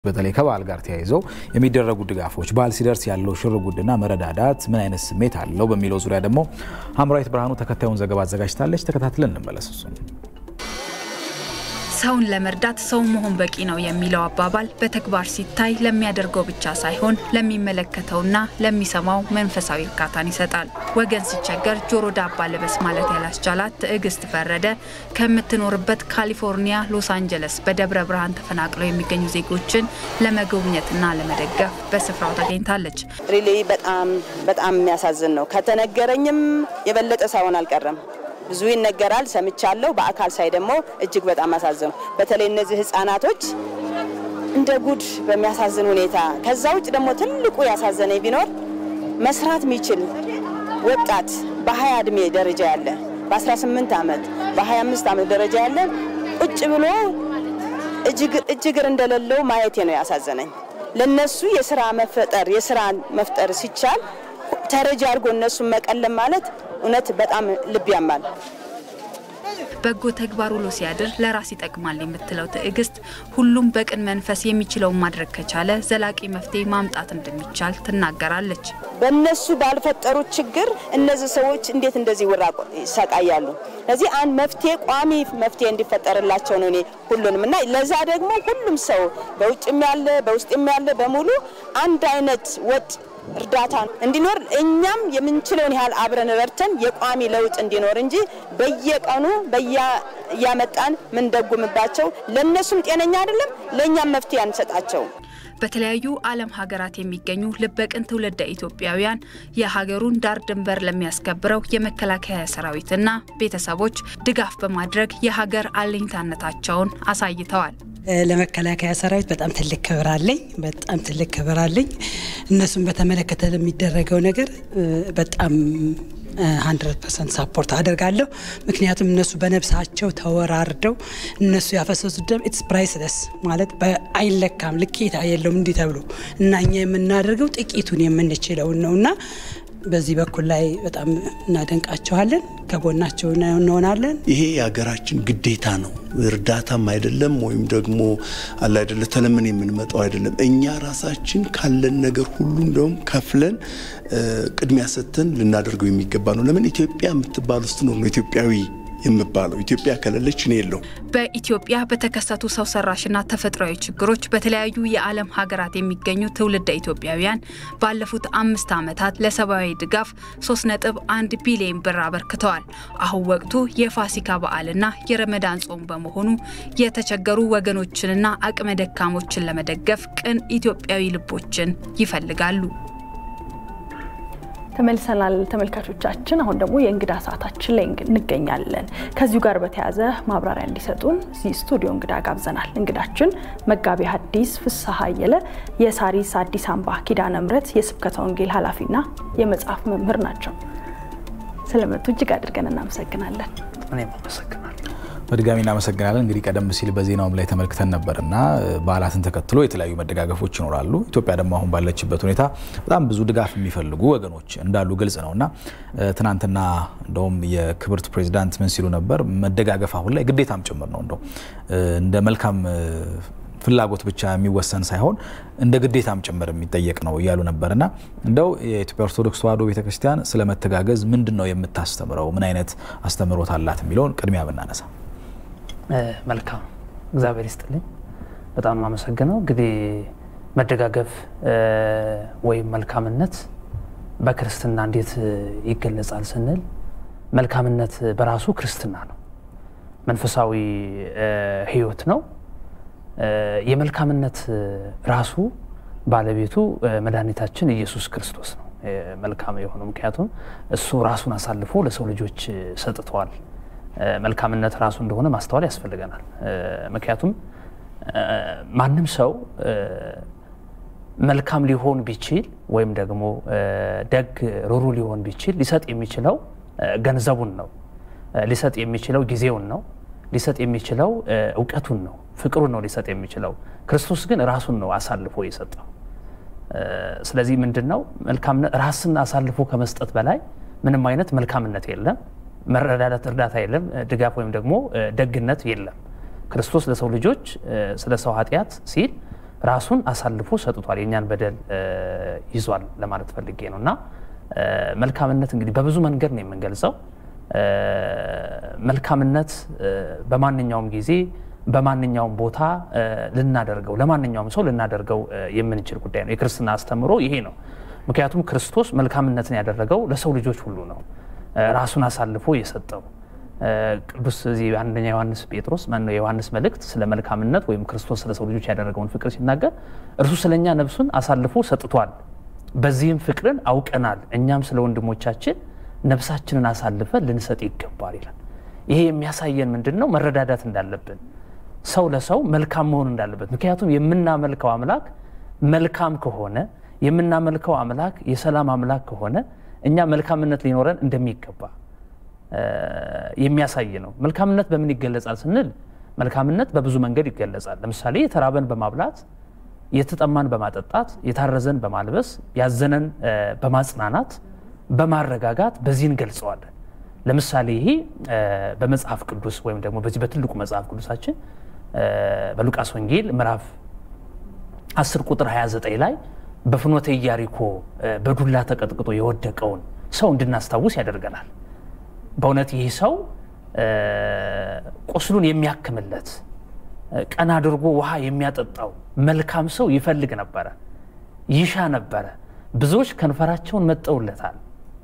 በተለይ ከበዓል ጋር ተያይዘው የሚደረጉ ድጋፎች በዓል ሲደርስ ያለው ሽርጉድና መረዳዳት ምን አይነት ስሜት አለው በሚለው ዙሪያ ደግሞ ሀምራዊት ብርሃኑ ተከታዩን ዘገባ አዘጋጅታለች። ተከታትለን እንመለስ። እሱን ሰውን ለመርዳት ሰው መሆን በቂ ነው የሚለው አባባል በተግባር ሲታይ ለሚያደርገው ብቻ ሳይሆን ለሚመለከተውና ለሚሰማው መንፈሳዊ እርካታን ይሰጣል። ወገን ሲቸገር ጆሮ ዳባ ልበስ ማለት ያላስቻላት ትዕግስት ፈረደ ከምትኖርበት ካሊፎርኒያ ሎስ አንጀለስ በደብረ ብርሃን ተፈናቅለው የሚገኙ ዜጎችን ለመጎብኘትና ለመደገፍ በስፍራው ተገኝታለች። ሪሊ በጣም በጣም የሚያሳዝን ነው። ከተነገረኝም የበለጠ ሳይሆን አልቀረም። ብዙ ይነገራል፣ ሰምቻለሁ። በአካል ሳይ ደግሞ እጅግ በጣም አሳዘኑ። በተለይ እነዚህ ህጻናቶች እንደ ጉድ በሚያሳዝን ሁኔታ። ከዛ ውጭ ደግሞ ትልቁ ያሳዘነኝ ቢኖር መስራት የሚችል ወጣት በ20 እድሜ ደረጃ ያለ በ18 ዓመት በ25 ዓመት ደረጃ ያለ ቁጭ ብሎ እጅግር እንደሌለው ማየቴ ነው ያሳዘነኝ። ለነሱ የስራ መፈጠር የስራ መፍጠር ሲቻል ተረጂ አድርጎ እነሱን መቀለም ማለት እውነት በጣም ልብ ያማል። በጎ ተግባር ውሎ ሲያድር ለራስ ይጠቅማል የምትለው ትዕግስት ሁሉም በቅን መንፈስ የሚችለውን ማድረግ ከቻለ ዘላቂ መፍትሄ ማምጣት እንደሚቻል ትናገራለች። በእነሱ ባልፈጠሩት ችግር እነዚህ ሰዎች እንዴት እንደዚህ ውራ ይሰቃያሉ? ስለዚህ አንድ መፍትሄ ቋሚ መፍትሄ እንዲፈጠርላቸው ነው እኔ ሁሉንም እና ለዛ ደግሞ ሁሉም ሰው በውጭም ያለ በውስጥም ያለ በሙሉ አንድ አይነት ወጥ እርዳታ እንዲኖር እኛም የምንችለውን ያህል አብረን ረድተን የቋሚ ለውጥ እንዲኖር እንጂ በየቀኑ እያመጣን ምንደጉምባቸው ለእነሱም ጤነኛ አይደለም፣ ለእኛም መፍትሄ አንሰጣቸው። በተለያዩ ዓለም ሀገራት የሚገኙ ልበቅን ትውልደ ኢትዮጵያውያን የሀገሩን ዳር ድንበር ለሚያስከብረው የመከላከያ ሰራዊትና ቤተሰቦች ድጋፍ በማድረግ የሀገር አለኝታነታቸውን አሳይተዋል። ለመከላከያ ሰራዊት በጣም ትልቅ ክብር አለኝ። በጣም ትልቅ ክብር አለኝ። እነሱን በተመለከተ ለሚደረገው ነገር በጣም 100 ፐርሰንት ሳፖርት አደርጋለሁ። ምክንያቱም እነሱ በነብሳቸው ተወራርደው እነሱ ያፈሰሱት ደም ኢትስ ፕራይስለስ ማለት አይለካም፣ ልኬታ የለውም እንዲህ ተብሎ እና እኛ የምናደርገው ጥቂቱን የምንችለውን ነው እና በዚህ በኩል ላይ በጣም እናደንቃቸዋለን፣ ከጎናቸው እንሆናለን። ይሄ የሀገራችን ግዴታ ነው። እርዳታም አይደለም ወይም ደግሞ አለ አይደለ ተለምን የምንመጣው አይደለም። እኛ ራሳችን ካለን ነገር ሁሉ እንደውም ከፍለን ቅድሚያ ሰጥተን ልናደርገው የሚገባ ነው። ለምን ኢትዮጵያ የምትባል ውስጥ ነው ኢትዮጵያዊ የምባለው ኢትዮጵያ ከሌለች እኔ የለውም። በኢትዮጵያ በተከሰቱ ሰው ሰራሽና ተፈጥሯዊ ችግሮች በተለያዩ የዓለም ሀገራት የሚገኙ ትውልደ ኢትዮጵያውያን ባለፉት አምስት ዓመታት ለሰብአዊ ድጋፍ 3.1 ቢሊዮን ብር አበርክተዋል። አሁን ወቅቱ የፋሲካ በዓልና የረመዳን ጾም በመሆኑ የተቸገሩ ወገኖችንና አቅመ ደካሞችን ለመደገፍ ቅን ኢትዮጵያዊ ልቦችን ይፈልጋሉ። ተመልሰናል ተመልካቾቻችን። አሁን ደግሞ የእንግዳ ሰዓታችን ላይ እንገኛለን። ከዚሁ ጋር በተያያዘ ማብራሪያ እንዲሰጡን እዚህ ስቱዲዮ እንግዳ ጋብዘናል። እንግዳችን መጋቢ ሐዲስ ፍስሐ አየለ የሳሪስ አዲስ አምባ ኪዳነ ምሕረት የስብከተ ወንጌል ኃላፊና የመጽሐፍ መምህር ናቸው። ስለመጡ እጅግ አድርገን እናመሰግናለን። እኔም አመሰግናለሁ። በድጋሚ እናመሰግናለን። እንግዲህ ቀደም ሲል በዜናውም ላይ ተመልክተን ነበርና በዓላትን ተከትሎ የተለያዩ መደጋገፎች ይኖራሉ። ኢትዮጵያ ደግሞ አሁን ባለችበት ሁኔታ በጣም ብዙ ድጋፍ የሚፈልጉ ወገኖች እንዳሉ ግልጽ ነውና ትናንትና እንደውም የክብርት ፕሬዚዳንት ምን ሲሉ ነበር? መደጋገፍ አሁን ላይ ግዴታም ጭምር ነው እንደው እንደ መልካም ፍላጎት ብቻ የሚወሰን ሳይሆን እንደ ግዴታም ጭምር የሚጠየቅ ነው እያሉ ነበርና እንደው የኢትዮጵያ ኦርቶዶክስ ተዋሕዶ ቤተክርስቲያን ስለ መተጋገዝ ምንድን ነው የምታስተምረው? ምን አይነት አስተምህሮት አላት የሚለውን ቅድሚያ ብናነሳ መልካም እግዚአብሔር ይስጥልኝ። በጣም የማመሰግነው እንግዲህ መደጋገፍ ወይም መልካምነት በክርስትና እንዴት ይገለጻል ስንል መልካምነት በራሱ ክርስትና ነው፣ መንፈሳዊ ሕይወት ነው። የመልካምነት ራሱ ባለቤቱ መድኃኒታችን ኢየሱስ ክርስቶስ ነው መልካም የሆነው ምክንያቱም እሱ ራሱን አሳልፎ ለሰው ልጆች ሰጥተዋል። መልካምነት ራሱ እንደሆነ ማስተዋል ያስፈልገናል። ምክንያቱም ማንም ሰው መልካም ሊሆን ቢችል ወይም ደግሞ ደግ ሩሩ ሊሆን ቢችል ሊሰጥ የሚችለው ገንዘቡን ነው፣ ሊሰጥ የሚችለው ጊዜውን ነው፣ ሊሰጥ የሚችለው እውቀቱን ነው፣ ፍቅሩን ነው ሊሰጥ የሚችለው። ክርስቶስ ግን ራሱን ነው አሳልፎ የሰጠው። ስለዚህ ምንድን ነው መልካምነት ራስን አሳልፎ ከመስጠት በላይ ምንም አይነት መልካምነት የለም። መረዳዳት፣ እርዳታ የለም። ድጋፍ ወይም ደግሞ ደግነት የለም። ክርስቶስ ለሰው ልጆች ስለ ሰው ኃጢአት ሲል ራሱን አሳልፎ ሰጥቷል። የእኛን በደል ይዟል ለማለት ፈልጌ ነው እና መልካምነት እንግዲህ በብዙ መንገድ ነው የምንገልጸው። መልካምነት በማንኛውም ጊዜ በማንኛውም ቦታ ልናደርገው ለማንኛውም ሰው ልናደርገው የምንችል ጉዳይ ነው። የክርስትና አስተምሮ ይሄ ነው። ምክንያቱም ክርስቶስ መልካምነትን ያደረገው ለሰው ልጆች ሁሉ ነው፣ ራሱን አሳልፎ የሰጠው ቅዱስ እዚህ አንደኛ ዮሐንስ ጴጥሮስ ማነው የዮሐንስ መልእክት ስለ መልካምነት ወይም ክርስቶስ ስለ ሰው ልጆች ያደረገውን ፍቅር ሲናገር እርሱ ስለኛ ነፍሱን አሳልፎ ሰጥቷል፣ በዚህም ፍቅርን አውቀናል፣ እኛም ስለ ወንድሞቻችን ነፍሳችንን አሳልፈን ልንሰጥ ይገባል ይላል። ይሄ የሚያሳየን ምንድን ነው? መረዳዳት እንዳለብን ሰው ለሰው መልካም መሆን እንዳለበት። ምክንያቱም የምናመልከው አምላክ መልካም ከሆነ የምናመልከው አምላክ የሰላም አምላክ ከሆነ እኛ መልካምነት ሊኖረን እንደሚገባ የሚያሳይ ነው። መልካምነት በምን ይገለጻል ስንል መልካምነት በብዙ መንገድ ይገለጻል። ለምሳሌ የተራበን በማብላት፣ የተጠማን በማጠጣት፣ የታረዘን በማልበስ፣ ያዘነን በማጽናናት፣ በማረጋጋት በዚህ እንገልጸዋለን። ለምሳሌ ይሄ በመጽሐፍ ቅዱስ ወይም ደግሞ በዚህ በትልቁ መጽሐፍ ቅዱሳችን በሉቃስ ወንጌል ምዕራፍ 10 ቁጥር 29 ላይ በፍኖተ ኢያሪኮ በዱላ ተቀጥቅጦ የወደቀውን ሰው እንድናስታውስ ያደርገናል። በእውነት ይህ ሰው ቁስሉን የሚያክምለት ቀና አድርጎ ውሃ የሚያጠጣው መልካም ሰው ይፈልግ ነበረ፣ ይሻ ነበረ። ብዙዎች ከንፈራቸውን መጠውለታል።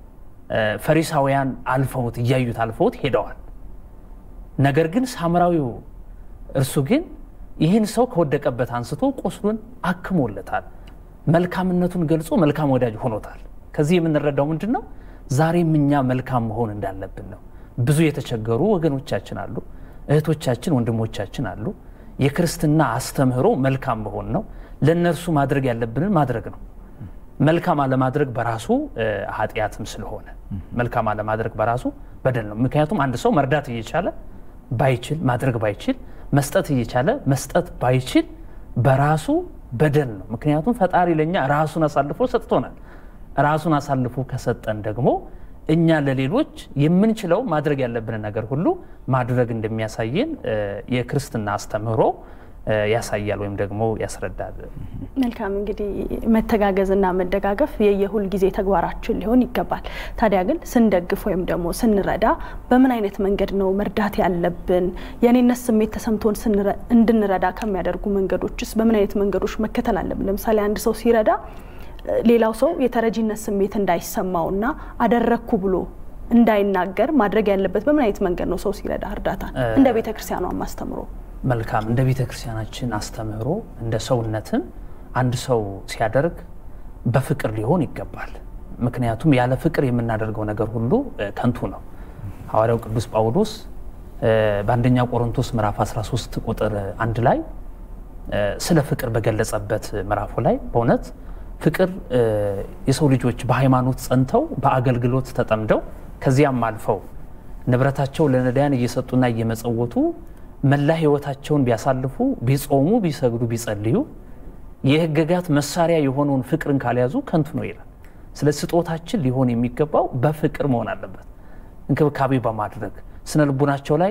ፈሪሳውያን አልፈውት እያዩት አልፈውት ሄደዋል። ነገር ግን ሳምራዊው እርሱ ግን ይህን ሰው ከወደቀበት አንስቶ ቁስሉን አክሞለታል። መልካምነቱን ገልጾ መልካም ወዳጅ ሆኖታል። ከዚህ የምንረዳው ምንድን ነው? ዛሬም እኛ መልካም መሆን እንዳለብን ነው። ብዙ የተቸገሩ ወገኖቻችን አሉ፣ እህቶቻችን፣ ወንድሞቻችን አሉ። የክርስትና አስተምህሮ መልካም መሆን ነው። ለእነርሱ ማድረግ ያለብንን ማድረግ ነው። መልካም አለማድረግ በራሱ ኃጢአትም ስለሆነ መልካም አለማድረግ በራሱ በደል ነው። ምክንያቱም አንድ ሰው መርዳት እየቻለ ባይችል ማድረግ ባይችል መስጠት እየቻለ መስጠት ባይችል በራሱ በደል ነው። ምክንያቱም ፈጣሪ ለእኛ ራሱን አሳልፎ ሰጥቶናል። ራሱን አሳልፎ ከሰጠን ደግሞ እኛ ለሌሎች የምንችለው ማድረግ ያለብንን ነገር ሁሉ ማድረግ እንደሚያሳየን የክርስትና አስተምህሮ ያሳያል ወይም ደግሞ ያስረዳል። መልካም እንግዲህ መተጋገዝና መደጋገፍ የየሁል ጊዜ ተግባራችን ሊሆን ይገባል። ታዲያ ግን ስንደግፍ ወይም ደግሞ ስንረዳ በምን አይነት መንገድ ነው መርዳት ያለብን? የእኔነት ስሜት ተሰምቶን እንድንረዳ ከሚያደርጉ መንገዶችስ በምን አይነት መንገዶች መከተል አለብን? ለምሳሌ አንድ ሰው ሲረዳ ሌላው ሰው የተረጂነት ስሜት እንዳይሰማውና አደረግኩ ብሎ እንዳይናገር ማድረግ ያለበት በምን አይነት መንገድ ነው? ሰው ሲረዳ እርዳታ እንደ ቤተ ክርስቲያኗ አስተምሮ መልካም እንደ ቤተ ክርስቲያናችን አስተምህሮ እንደ ሰውነትም አንድ ሰው ሲያደርግ በፍቅር ሊሆን ይገባል። ምክንያቱም ያለ ፍቅር የምናደርገው ነገር ሁሉ ከንቱ ነው። ሐዋርያው ቅዱስ ጳውሎስ በአንደኛ ቆሮንቶስ ምዕራፍ 13 ቁጥር አንድ ላይ ስለ ፍቅር በገለጸበት ምዕራፉ ላይ በእውነት ፍቅር የሰው ልጆች በሃይማኖት ጸንተው በአገልግሎት ተጠምደው ከዚያም አልፈው ንብረታቸው ለነዳያን እየሰጡና እየመጸወቱ መላ ሕይወታቸውን ቢያሳልፉ ቢጾሙ፣ ቢሰግዱ፣ ቢጸልዩ የሕግጋት መሳሪያ የሆነውን ፍቅርን ካልያዙ ከንቱ ነው ይላል። ስለ ስጦታችን ሊሆን የሚገባው በፍቅር መሆን አለበት። እንክብካቤ በማድረግ ስነ ልቡናቸው ላይ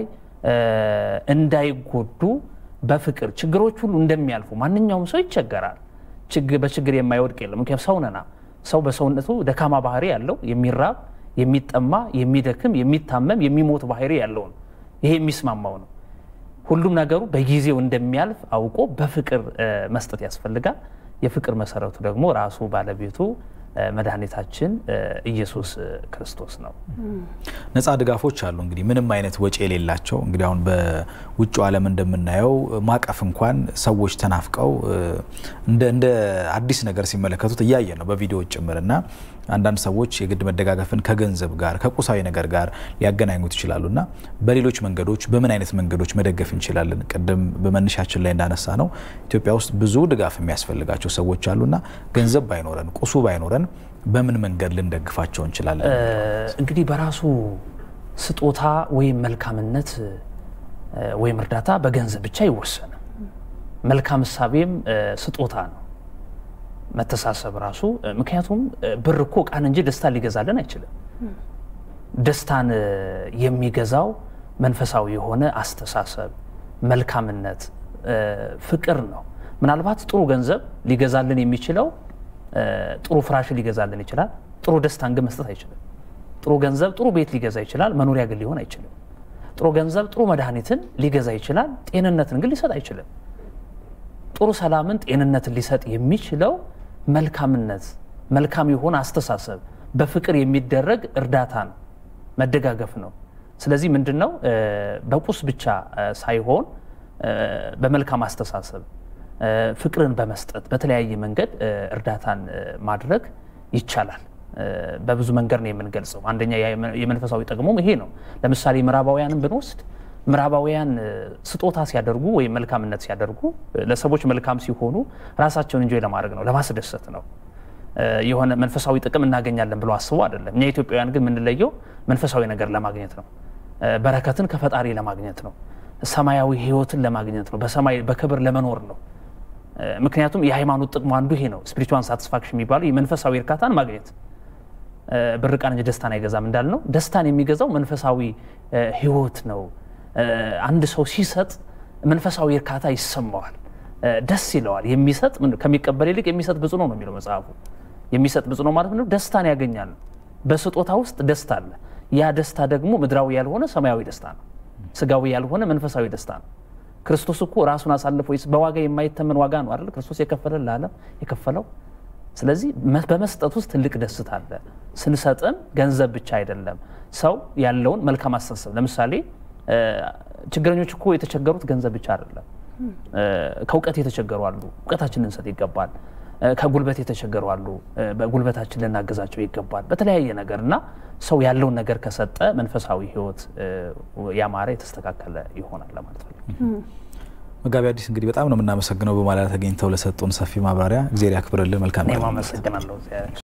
እንዳይጎዱ በፍቅር ችግሮች ሁሉ እንደሚያልፉ ማንኛውም ሰው ይቸገራል። በችግር የማይወድቅ የለም። ምክንያቱም ሰው ነና። ሰው በሰውነቱ ደካማ ባህሪ ያለው የሚራብ፣ የሚጠማ፣ የሚደክም፣ የሚታመም፣ የሚሞት ባህሪ ያለው ነው። ይሄ የሚስማማው ነው። ሁሉም ነገሩ በጊዜው እንደሚያልፍ አውቆ በፍቅር መስጠት ያስፈልጋል። የፍቅር መሰረቱ ደግሞ ራሱ ባለቤቱ መድኃኒታችን ኢየሱስ ክርስቶስ ነው። ነፃ ድጋፎች አሉ እንግዲህ ምንም አይነት ወጪ የሌላቸው እንግዲህ አሁን በውጭ ዓለም እንደምናየው ማቀፍ እንኳን ሰዎች ተናፍቀው እንደ አዲስ ነገር ሲመለከቱት እያየን ነው በቪዲዮ ጭምር እና አንዳንድ ሰዎች የግድ መደጋገፍን ከገንዘብ ጋር ከቁሳዊ ነገር ጋር ሊያገናኙት ይችላሉ እና በሌሎች መንገዶች በምን አይነት መንገዶች መደገፍ እንችላለን? ቅድም በመነሻችን ላይ እንዳነሳ ነው ኢትዮጵያ ውስጥ ብዙ ድጋፍ የሚያስፈልጋቸው ሰዎች አሉና ገንዘብ ባይኖረን ቁሱ ባይኖረን በምን መንገድ ልንደግፋቸው እንችላለን? እንግዲህ በራሱ ስጦታ ወይም መልካምነት ወይም እርዳታ በገንዘብ ብቻ አይወሰንም። መልካም እሳቤም ስጦታ ነው። መተሳሰብ ራሱ ምክንያቱም ብር እኮ እቃን እንጂ ደስታን ሊገዛልን አይችልም። ደስታን የሚገዛው መንፈሳዊ የሆነ አስተሳሰብ፣ መልካምነት፣ ፍቅር ነው። ምናልባት ጥሩ ገንዘብ ሊገዛልን የሚችለው ጥሩ ፍራሽ ሊገዛልን ይችላል። ጥሩ ደስታን ግን መስጠት አይችልም። ጥሩ ገንዘብ ጥሩ ቤት ሊገዛ ይችላል። መኖሪያ ግን ሊሆን አይችልም። ጥሩ ገንዘብ ጥሩ መድኃኒትን ሊገዛ ይችላል። ጤንነትን ግን ሊሰጥ አይችልም። ጥሩ ሰላምን፣ ጤንነትን ሊሰጥ የሚችለው መልካምነት፣ መልካም የሆነ አስተሳሰብ፣ በፍቅር የሚደረግ እርዳታ ነው፣ መደጋገፍ ነው። ስለዚህ ምንድን ነው በቁስ ብቻ ሳይሆን በመልካም አስተሳሰብ ፍቅርን በመስጠት በተለያየ መንገድ እርዳታን ማድረግ ይቻላል። በብዙ መንገድ ነው የምንገልጸው። አንደኛ የመንፈሳዊ ጥቅሙም ይሄ ነው። ለምሳሌ ምዕራባውያንን ብንወስድ ምዕራባውያን ስጦታ ሲያደርጉ ወይም መልካምነት ሲያደርጉ ለሰዎች መልካም ሲሆኑ ራሳቸውን እንጆይ ለማድረግ ነው፣ ለማስደሰት ነው። የሆነ መንፈሳዊ ጥቅም እናገኛለን ብሎ አስቦ አይደለም። እኛ ኢትዮጵያውያን ግን የምንለየው መንፈሳዊ ነገር ለማግኘት ነው። በረከትን ከፈጣሪ ለማግኘት ነው። ሰማያዊ ሕይወትን ለማግኘት ነው። በሰማይ በክብር ለመኖር ነው። ምክንያቱም የሃይማኖት ጥቅሙ አንዱ ይሄ ነው። ስፒሪቹዋል ሳቲስፋክሽን የሚባለው የመንፈሳዊ እርካታን ማግኘት ብር ቃን እንጂ ደስታን አይገዛም እንዳልነው ደስታን የሚገዛው መንፈሳዊ ሕይወት ነው። አንድ ሰው ሲሰጥ መንፈሳዊ እርካታ ይሰማዋል፣ ደስ ይለዋል። የሚሰጥ ከሚቀበል ይልቅ የሚሰጥ ብፁዕ ነው ነው የሚለው መጽሐፉ። የሚሰጥ ብፁዕ ነው ማለት ነው ደስታን ያገኛል። በስጦታ ውስጥ ደስታ አለ። ያ ደስታ ደግሞ ምድራዊ ያልሆነ ሰማያዊ ደስታ ነው። ስጋዊ ያልሆነ መንፈሳዊ ደስታ ነው። ክርስቶስ እኮ ራሱን አሳልፎ በዋጋ የማይተመን ዋጋ ነው አይደል? ክርስቶስ የከፈለን ለዓለም የከፈለው። ስለዚህ በመስጠት ውስጥ ትልቅ ደስታ አለ። ስንሰጥም ገንዘብ ብቻ አይደለም፣ ሰው ያለውን መልካም አስተሳሰብ። ለምሳሌ ችግረኞች እኮ የተቸገሩት ገንዘብ ብቻ አይደለም፣ ከእውቀት የተቸገሩ አሉ። እውቀታችን ልንሰጥ ይገባል። ከጉልበት የተቸገሩ አሉ። በጉልበታችን ልናገዛቸው ይገባል። በተለያየ ነገር እና ሰው ያለውን ነገር ከሰጠ መንፈሳዊ ሕይወት ያማረ የተስተካከለ ይሆናል ለማለት ነው። መጋቢ አዲስ እንግዲህ በጣም ነው የምናመሰግነው በማለዳ ተገኝተው ለሰጡን ሰፊ ማብራሪያ። እግዜር ያክብርልን። መልካም አመሰግናለሁ።